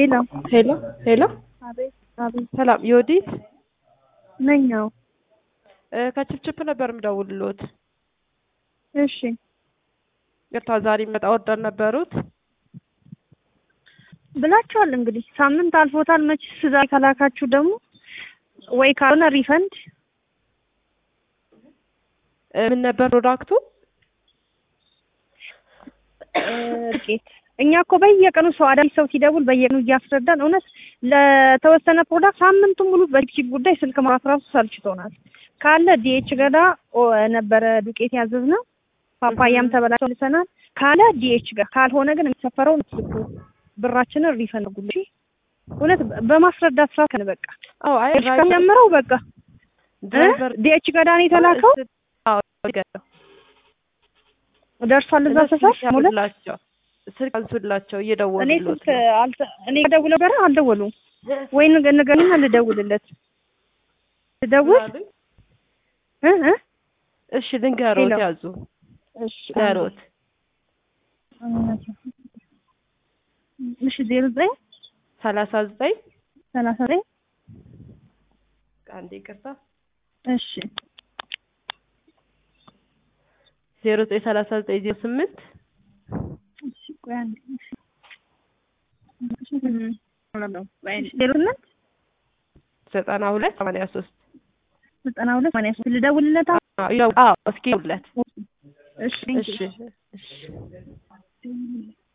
ሄሎ ሄሎ ሄሎ፣ አቤት አቤት ሰላም ዮዲት ነኝ። አዎ እ ከችፕችፕ ነበር የምደውልሎት። እሺ ይቅርታ ዛሬ የሚመጣ ኦርደር ነበሩት። ብላችኋል። እንግዲህ ሳምንት አልፎታል። መችስ ዛሬ ከላካችሁ ደግሞ ወይ ካልሆነ ሪፈንድ እ ምን ነበር ፕሮዳክቱ? ርቄት እኛ እኮ በየቀኑ ሰው አዳዲስ ሰው ሲደውል በየቀኑ እያስረዳን እውነት ለተወሰነ ፕሮዳክት ሳምንቱን ሙሉ በቺፕ ጉዳይ ስልክ ማውራት ራሱ ሰልችቶናል። ካለ ዲኤች ገዳ ኦ ነበረ ዱቄት ያዘዝነው ፓፓያም ተበላሽቶ ልሰናል። ካለ ዲኤች ጋር ካልሆነ ግን የሚሰፈረው ስልኩ ብራችንን ሪፈንድ ጉልሽ እውነት በማስረዳት ስራ ከን በቃ አዎ አይ ጀምረው በቃ ድራይቨር ዲኤች ገዳ ነው የተላከው አዎ ይገርም ደርሷል እዛ ሰፈር ሙለት ላቸው ስልክ አንሱላቸው እኔ እየደወሉሎት ስልክ አልተ እኔ ደውለው ጋር አልደወሉም ወይ ንገ- ንገሪና ልደውልለት ልደውል እ እ እሺ ልንገሮት ሄሎ። ያዙ እሺ ገሮት እሺ ዜሮ ዘጠኝ ሰላሳ ዘጠኝ ሰላሳ ዘጠኝ አንዴ ይቅርታ እሺ ዜሮ ዘጠኝ ሰላሳ ዘጠኝ ዜሮ ስምንት እሺ ቆይ አንዴ እሺ ዜሮ ስምንት ዘጠና ሁለት ሰማንያ ሶስት ዘጠና ሁለት ሰማንያ ሶስት ልደውልለት አሁን? አዎ እስኪ ደውልለት እሺ እሺ እሺ